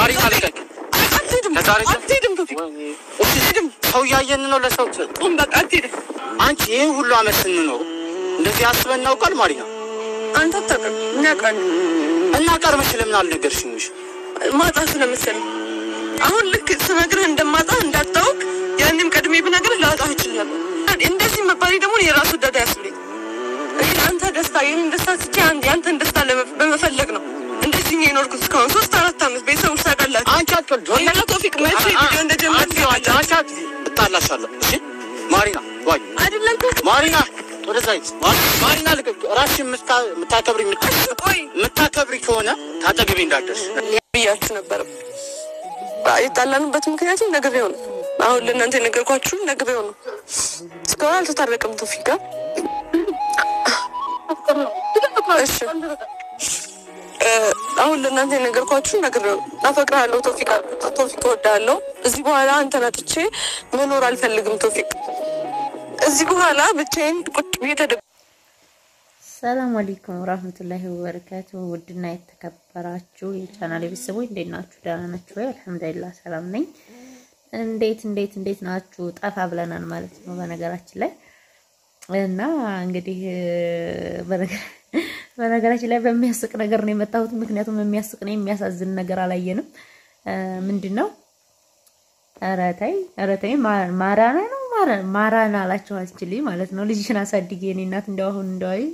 ማሪና ልቀቅ። አትሄድም፣ ከዛሬ ጀምሮ- አትሄድም ቶፊቅ፣ አትሄድም። ሰው እያየን ነው ለሰው ቁም በቃ አትሄድም። አንቺ ይህን ሁሉ አመት ስንኖር እንደዚህ አስበን እናውቃል? ማሪና አንተ አታውቅም፣ እኔ አውቃለሁ። እና ቀርመሽ ለምን አልነገርሽኝሽ? ማጣት ስለመሰለኝ አሁን ልክ ስነግርህ እንደማጣ እንዳታውቅ ያንም ቀድሜ ብነግርህ ላጣህ እችላለሁ። እንደዚህ መባሌ ደግሞ የራሱ ወዳድ ያስብለኝ። እኔ አንተ ደስታ ይህን ደስታ ስቼ አንድ ያንተን ደስታ ለመ- በመፈለግ ነው እንደዚህ ነው የኖርኩት እስካሁን ሶስት አራት አመት ቤተሰቦች ታውቃላችሁ። አንቺ አትቀልድ። ወላሂ ቶፊቅ መቼ ቪዲዮ እንደጀመርክ አንቺ አንቺ አንቺ አትይ። እጣላሻለሁ። እሺ ማሪና ዋይ አይደለም ቶፊቅ ማሪና ወደዛ ሂድ። ማ- ማሪና ልቀቅ። ራስሽን የምታ- የምታከብሪ የምታ- ቆይ የምታከብሪ ከሆነ ታጠግቢ እንዳትደርሽ። ብያችሁ ነበር። የጣላንበት ምክንያቱም ነግሬው ነው። አሁን ለእናንተ የነገርኳችሁ ነግሬው ነው። እስካሁን አልተታረቅም ቶፊቅ ጋር። እሺ እ፣ አሁን ለእናንተ የነገርኳችሁ ነግሬው ነው። አፈቅርሃለሁ ቶፊቅ አልኩት። ቶፊቅ እወድሃለሁ። እዚህ በኋላ አንተን አጥቼ መኖር አልፈልግም ቶፊቅ። እዚህ በኋላ ብቻዬን ቁጭ ብዬ ተደ ሰላም አለይኩም ወራህመቱላሂ ወበረካቱ። ውድና የተከበራችሁ የቻናል ቤተሰቦች እንዴት ናችሁ? ደህና ናችሁ ወይ? አልሐምዱሊላህ ሰላም ነኝ። እንዴት እንዴት እንዴት ናችሁ? ጠፋ ብለናል ማለት ነው በነገራችን ላይ እና እንግዲህ በነገ- በነገራችን ላይ በሚያስቅ ነገር ነው የመጣሁት። ምክንያቱም የሚያስቅ ነው የሚያሳዝን ነገር አላየንም። ምንድን ነው ኧረ ተይ ኧረ ተይ ማ- ማራና ነው ማራ- ማራና አላቸው አስችልኝ ማለት ነው። ልጅሽን አሳድጌ የኔ እናት እንደው አሁን እንደው አይ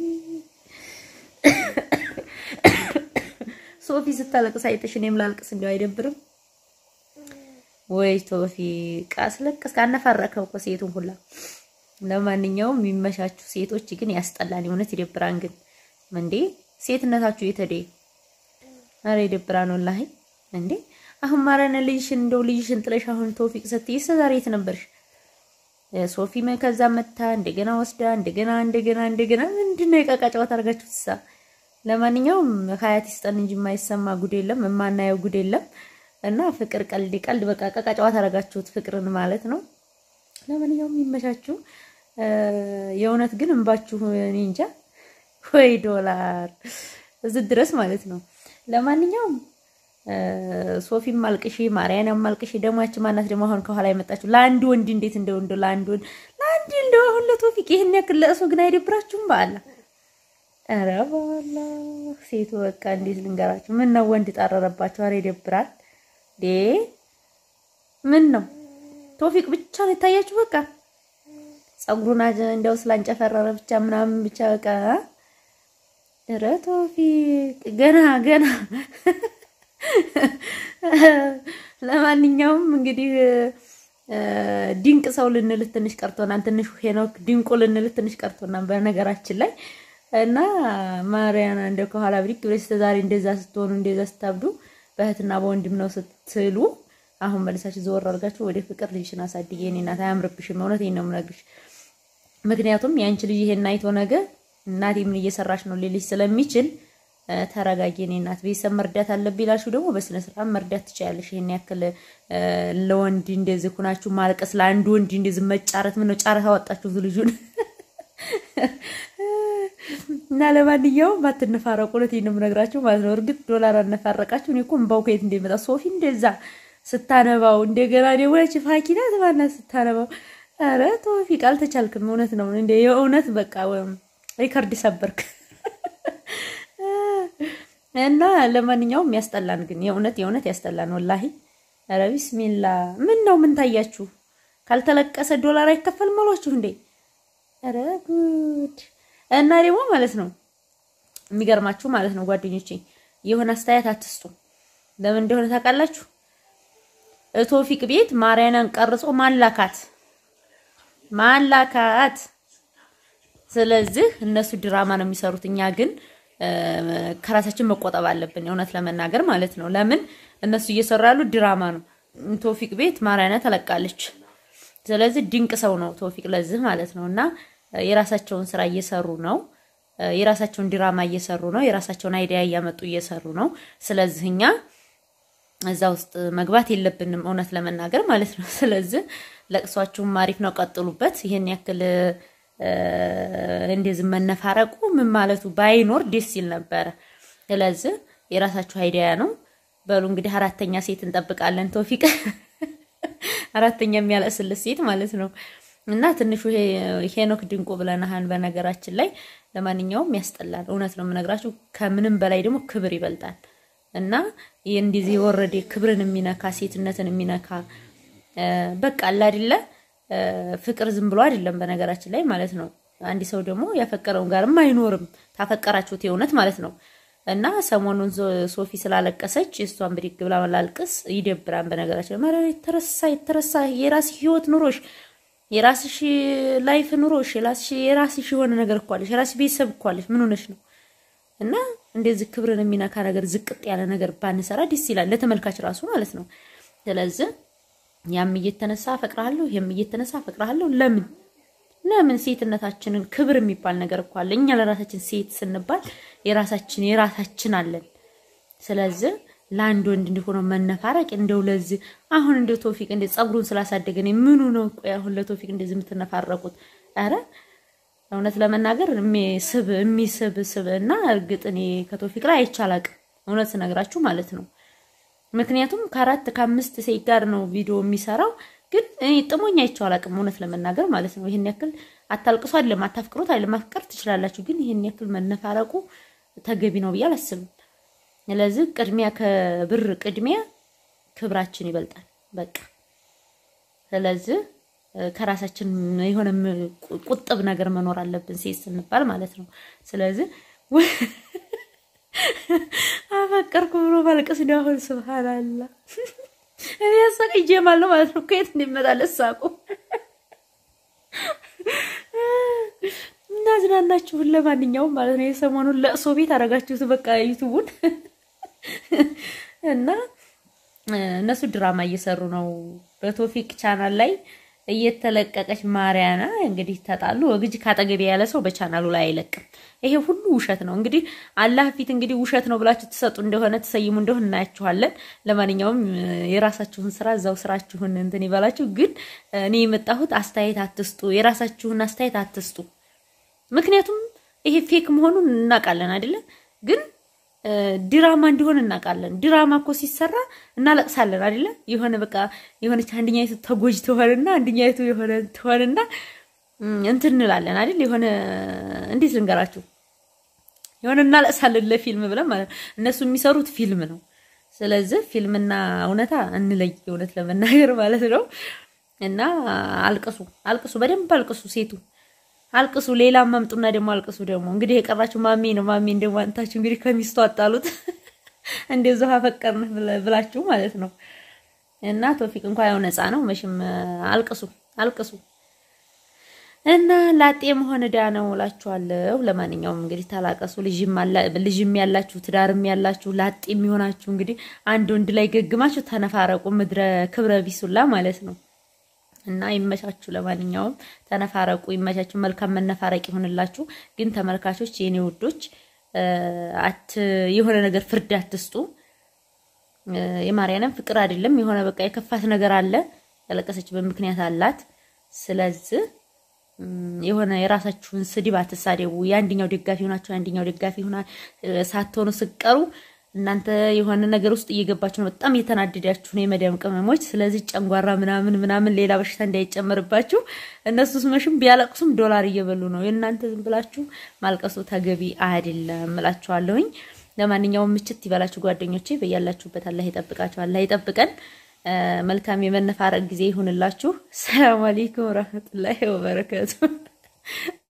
ሶፊ ስታለቅስ አይተሽ እኔም ላልቅስ እንደው አይደብርም ወይ? ቶፊቅ አስለቅስ ካነፋረከው እኮ ሴቱን ሁላ። ለማንኛውም የሚመሻችሁ ሴቶች ግን ያስጠላል፣ እውነት ይደብራን። ግን እንዴ ሴትነታችሁ የተደ አረ ይደብራን ወላሂ። እንዴ አሁን ማረነ ልጅሽን እንደው ልጅሽን ጥለሽ አሁን ቶፊቅ ስትይ ዛሬ የት ነበርሽ? ሶፊ መ- ከዛ መታ እንደገና ወስዳ እንደገና እንደገና እንደገና ምንድነው የቃቃ ጨዋታ አድርጋችሁ ትሳ። ለማንኛውም ሀያት ይስጠን እንጂ የማይሰማ ጉድ የለም የማናየው ጉድ የለም። እና ፍቅር ቀልድ ቀልድ በቃ ቃቃ ጨዋታ አድርጋችሁት ፍቅርን ማለት ነው። ለማንኛውም ይመቻችሁ። እ፣ የእውነት ግን እንባችሁ እኔ እንጃ ወይ ዶላር እዚህ ድረስ ማለት ነው። ለማንኛውም እ፣ ሶፊም አልቅሺ፣ ማርያንም አልቅሺ። ደግሞ ያቺ ማናት ደግሞ አሁን ከኋላ የመጣችሁ ለአንድ ወንድ እንዴት እንደው እንደው ለአንድ ወንድ ለአንድ እንደው አሁን ለቶፊቅ ይሄን ያክል ለእሱ ግን አይደብራችሁም? በአላ ኧረ በአላ ሴቱ በቃ እንዴት ልንገራችሁ? ምን ነው ወንድ ጣረረባችሁ? ኧረ ይደብራል ዴ ምን ነው ቶፊቅ ብቻ ነው የታያችሁ? በቃ ጸጉሩን አጀ- እንደው ስላንጨፈረረ ብቻ ምናምን ብቻ በቃ ኧረ ቶፊቅ ገና ገና ለማንኛውም እንግዲህ እ፣ ድንቅ ሰው ልንልህ ትንሽ ቀርቶናል። ትንሽ ሄኖክ ድንቁ ልንልህ ትንሽ ቀርቶናል በነገራችን ላይ እና ማርያና እንደ ከኋላ ብድግ ብለሽ እስከ ዛሬ እንደዛ ስትሆኑ እንደዛ ስታብዱ በእህትና በወንድም ነው ስትሉ አሁን መልሳችሁ ዘወር አድርጋችሁ ወደ ፍቅር ልጅሽን አሳድጌ የእኔ እናት አያምርብሽም። እውነቴን ነው የምነግርሽ። ምክንያቱም የአንቺ ልጅ ይሄን አይቶ ነገ እናቴ ምን እየሰራሽ ነው ሊልሽ ስለሚችል እ፣ ተረጋጊ የእኔ እናት። ቤተሰብ መርዳት አለብኝ ይላችሁ ደግሞ በስነ ስርዓት መርዳት ትችያለሽ። ይሄን ያክል እ፣ ለወንድ እንደዚህ ኩናችሁ ማልቀስ፣ ለአንድ ወንድ እንደዚህ መጫረት ምን ነው ጫረት አወጣችሁት ልጁን እና ለማንኛውም አትነፋረቁ። እውነቴን ነው የምነግራችሁ ማለት ነው። እርግጥ ዶላር አነፋረቃችሁ። እኔ እኮ እምባው ከየት እንደሚመጣ ሶፊ እንደዛ ስታነባው እንደገና ደግሞ ያቺ ፋኪና ትባና ስታነባው፣ ኧረ ቶፊቅ አልተቻልክም። እውነት ነው እንደ የእውነት በቃ ወይም ሪከርድ ሰበርክ እና ለማንኛውም ያስጠላን፣ ግን የእውነት የእውነት ያስጠላን ወላሂ። ኧረ ቢስሚላ ምን ነው ምን ታያችሁ? ካልተለቀሰ ዶላር አይከፈልም አሏችሁ እንዴ? ኧረ ጉድ! እና ደግሞ ማለት ነው የሚገርማችሁ ማለት ነው ጓደኞቼ የሆነ አስተያየት አትስጡ። ለምን እንደሆነ ታውቃላችሁ? ቶፊቅ ቤት ማርያናን ቀርጾ ማላካት ማላካት። ስለዚህ እነሱ ድራማ ነው የሚሰሩት፣ እኛ ግን እ፣ ከራሳችን መቆጠብ አለብን። እውነት ለመናገር ማለት ነው። ለምን እነሱ እየሰሩ ያሉት ድራማ ነው። ቶፊቅ ቤት ማርያና ተለቃለች። ስለዚህ ድንቅ ሰው ነው ቶፊቅ ለዚህ ማለት ነው። እና የራሳቸውን ስራ እየሰሩ ነው። የራሳቸውን ድራማ እየሰሩ ነው። የራሳቸውን አይዲያ እያመጡ እየሰሩ ነው። ስለዚህ እኛ እዛ ውስጥ መግባት የለብንም እውነት ለመናገር ማለት ነው። ስለዚህ ለቅሷችሁም አሪፍ ነው፣ ቀጥሉበት። ይሄን ያክል እ፣ እንደዚህ መነፋረቁ ምን ማለቱ ባይኖር ደስ ይል ነበረ። ስለዚህ የራሳችሁ አይዲያ ነው። በሉ እንግዲህ አራተኛ ሴት እንጠብቃለን። ቶፊቅ አራተኛ የሚያለቅስልት ሴት ማለት ነው። እና ትንሹ ሄኖክ ድንቁ ብለናሃን። በነገራችን ላይ ለማንኛውም ያስጠላል። እውነት ነው የምነግራችሁ። ከምንም በላይ ደግሞ ክብር ይበልጣል። እና ይህ እንደዚህ የወረደ ክብርን የሚነካ ሴትነትን የሚነካ በቃ አለ አይደለ ፍቅር ዝም ብሎ አይደለም በነገራችን ላይ ማለት ነው። አንድ ሰው ደግሞ ያፈቀረውን ጋርም አይኖርም ታፈቀራችሁት የእውነት ማለት ነው። እና ሰሞኑን ሶፊ ስላለቀሰች እሷን ብድግ ብላ ላልቅስ ይደብራን። በነገራችን ላይ የተረሳ የተረሳ የራስሽ ህይወት ኑሮሽ የራስሽ ላይፍ ኑሮሽ የራስሽ የሆነ ነገር እኮ አለሽ፣ የራስሽ ቤተሰብ እኮ አለሽ። ምን ሆነሽ ነው? እና እንደዚህ ክብርን የሚነካ ነገር ዝቅጥ ያለ ነገር ባንሰራ ደስ ይላል፣ ለተመልካች ራሱ ማለት ነው። ስለዚህ ያም እየተነሳ አፈቅርሃለሁ፣ ይሄም እየተነሳ አፈቅርሃለሁ። ለምን ለምን ሴትነታችንን ክብር የሚባል ነገር እኮ አለ። እኛ ለራሳችን ሴት ስንባል የራሳችን የራሳችን አለን። ስለዚህ ለአንድ ወንድ እንዲሆነው መነፋረቅ እንደው ለዚህ አሁን እንደው ቶፊቅ እንደ ጸጉሩን ስላሳደገ ነው ምኑ ነው? ቆይ አሁን ለቶፊቅ እንደዚህ የምትነፋረቁት? ኧረ እውነት ለመናገር የሚስብ የሚስብ ስብ እና እርግጥ እኔ ከቶፊቅ ላይ አይቻላቅም እውነት ስነግራችሁ ማለት ነው። ምክንያቱም ከአራት ከአምስት ሴት ጋር ነው ቪዲዮ የሚሰራው ግን እኔ ጥሞኝ አይቼው አላውቅም እውነት ለመናገር ማለት ነው። ይሄን ያክል አታልቅሱ አይደለም አታፍቅሩት አይደለም ማፍቀር ትችላላችሁ፣ ግን ይሄን ያክል መነፋረቁ ተገቢ ነው ብዬ አላስብም። ስለዚህ ቅድሚያ ከብር ቅድሚያ ክብራችን ይበልጣል በቃ። ስለዚህ ከራሳችን የሆነ ቁጥብ ነገር መኖር አለብን ሴት ስንባል ማለት ነው። ስለዚህ አፈቀርኩ ብሎ ማልቀስ ነው አሁን ስብሃንአላህ እኔ ያሳቀኝ ጀማል ነው ማለት ነው። ከየት እንደሚመጣለት ሳቁ እና ዝናናችሁን። ለማንኛውም ማለት ነው የሰሞኑን ለእሶ ቤት አደረጋችሁት በቃ ዩቱቡን እና እነሱ ድራማ እየሰሩ ነው በቶፊቅ ቻናል ላይ እየተለቀቀች ማርያና እንግዲህ ተጣሉ። ወግጅ ካጠገቤ ያለ ሰው በቻናሉ ላይ አይለቅም። ይሄ ሁሉ ውሸት ነው። እንግዲህ አላህ ፊት እንግዲህ ውሸት ነው ብላችሁ ትሰጡ እንደሆነ ትሰይሙ እንደሆነ እናያችኋለን። ለማንኛውም የራሳችሁን ስራ እዛው ስራችሁን እንትን ይበላችሁ። ግን እኔ የመጣሁት አስተያየት አትስጡ፣ የራሳችሁን አስተያየት አትስጡ። ምክንያቱም ይሄ ፌክ መሆኑን እናውቃለን አይደለም ግን ድራማ እንዲሆን እናውቃለን። ድራማ እኮ ሲሰራ እናለቅሳለን አይደለ? የሆነ በቃ የሆነች አንደኛይቱ ተጎጅ ትሆንና አንደኛይቱ የሆነ ትሆንና እንትን እንላለን አይደል? የሆነ እንዴት ልንገራችሁ፣ የሆነ እናለቅሳለን ለፊልም ብለን ማለት ነው። እነሱ የሚሰሩት ፊልም ነው። ስለዚህ ፊልምና እውነታ እንለይ፣ እውነት ለመናገር ማለት ነው። እና አልቅሱ፣ አልቅሱ፣ በደንብ አልቅሱ ሴቱ አልቅሱ ሌላ ማምጡና ደግሞ አልቅሱ። ደግሞ እንግዲህ የቀራችሁ ማሜ ነው። ማሜ እንደው አንታችሁ እንግዲህ ከሚስቱ አጣሉት እንደዛው አፈቀርን ብላችሁ ማለት ነው። እና ቶፊቅ እንኳን ያው ነፃ ነው መቼም። አልቅሱ አልቅሱ እና ላጤ መሆን ዕዳ ነው እላችኋለሁ። ለማንኛውም እንግዲህ ታላቀሱ። ልጅም ያላችሁ ትዳርም ያላችሁ ላጤ የሚሆናችሁ እንግዲህ አንድ ወንድ ላይ ገግማችሁ ተነፋረቁ። ምድረ ክብረ ቢሱላ ማለት ነው። እና ይመቻችሁ። ለማንኛውም ተነፋረቁ፣ ይመቻችሁ። መልካም መነፋረቅ ይሆንላችሁ። ግን ተመልካቾች፣ የኔ ውዶች አት የሆነ ነገር ፍርድ አትስጡ። የማርያንም ፍቅር አይደለም የሆነ በቃ የከፋት ነገር አለ፣ ያለቀሰችበት ምክንያት አላት። ስለዚህ የሆነ የራሳችሁን ስድብ አትሳደቡ። የአንደኛው ደጋፊ ሆናችሁ የአንደኛው ደጋፊ ሆና ሳትሆኑ ስቀሩ እናንተ የሆነ ነገር ውስጥ እየገባችሁ ነው። በጣም እየተናደዳችሁ ነው የመዳም ቅመሞች። ስለዚህ ጨንጓራ ምናምን ምናምን ሌላ በሽታ እንዳይጨመርባችሁ እነሱስ መሽም ቢያለቅሱም ዶላር እየበሉ ነው። የእናንተ ዝም ብላችሁ ማልቀሱ ተገቢ አይደለም እላችኋለሁኝ። ለማንኛውም ምችት ይበላችሁ ጓደኞቼ፣ በያላችሁበት አላህ ይጠብቃችሁ፣ አላህ ይጠብቀን። መልካም የመነፋረቅ ጊዜ ይሁንላችሁ። ሰላም አለይኩም ወራህመቱላሂ ወበረከቱ።